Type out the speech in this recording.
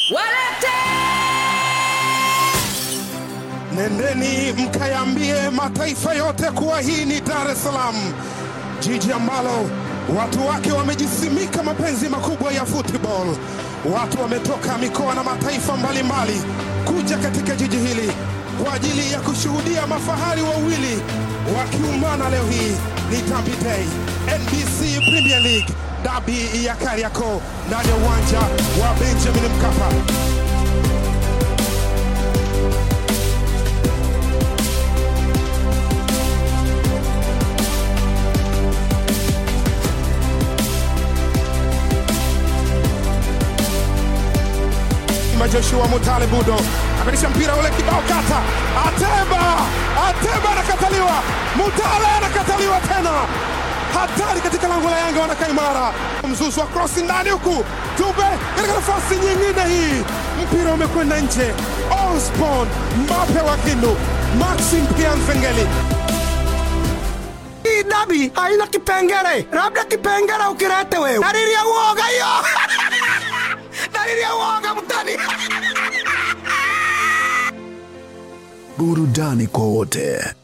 Walete! Nendeni mkayambie mataifa yote kuwa hii ni Dar es Salaam, jiji ambalo watu wake wamejisimika mapenzi makubwa ya football. Watu wametoka mikoa na mataifa mbalimbali kuja katika jiji hili kwa ajili ya kushuhudia mafahari wawili wakiumana leo hii. Ni Derby Day, NBC Premier League, dabi ya Kariakoo ndani ya uwanja wa Benjamin Mkapa. Ima Joshua Mutale Budo amelisha mpira ule kibao kata, Ateba, Ateba anakataliwa, Mutale anakataliwa tena, hatari katika lango la Yanga, wanakaa imara. Mzuzu wa krosi ndani huku, Dube katika nafasi nyingine, hii mpira umekwenda nje. Osborn Mbape wa Kindu, Maxim Pianzengeli Hii dabi haina kipengele, labda kipengele ukilete wewe. Dalili ya uoga hiyo, dalili ya uoga mtani. burudani kwa wote.